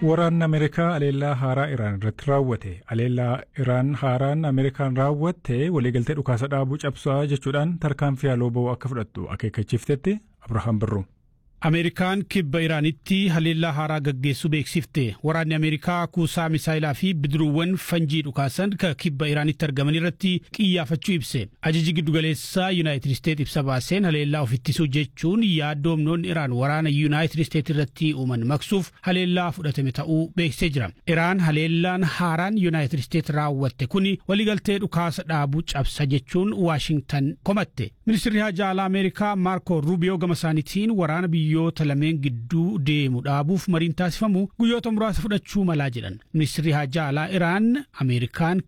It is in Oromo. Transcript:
Waraanni Ameerikaa aleellaa haaraa Iraan irratti raawwate. Aleellaa Iraan haaraan Ameerikaan raawwatte waliigaltee dhukaasa dhaabuu cabsaa jechuudhaan tarkaanfii haaloo ba'uu akka fudhattu akeekkachiiftetti Abrahaam Birruu. Ameerikaan kibba Iraanitti haleellaa haaraa gaggeessuu beeksifte. Waraanni Ameerikaa kuusaa misaayilaa fi bidiruuwwan fanjii dhukaasan ka kibba Iraanitti argaman irratti xiyyeeffachuu ibse. Ajaji giddugaleessaa Yuunaayitid Isteet ibsa baaseen haleellaa of ittisuu jechuun yaaddoo humnoonni Iraan waraana Yuunaayitid Isteet irratti uuman maqsuuf haleellaa fudhatame ta'uu beeksisee jira. Iraan haleellaan haaraan Yuunaayitid Isteet raawwatte kuni waliigaltee dhukaasa dhaabuu cabsa jechuun Waashingtan komatte. Ministeerri Haajaa Alaa Ameerikaa Maarko Ruubiyoo gama isaaniitiin waraana biyyoota lameen gidduu deemu dhaabuuf mariin taasifamu guyyoota muraasa fudhachuu malaa jedhan. Ministeerri Haajaa Alaa Iraan Ameerikaan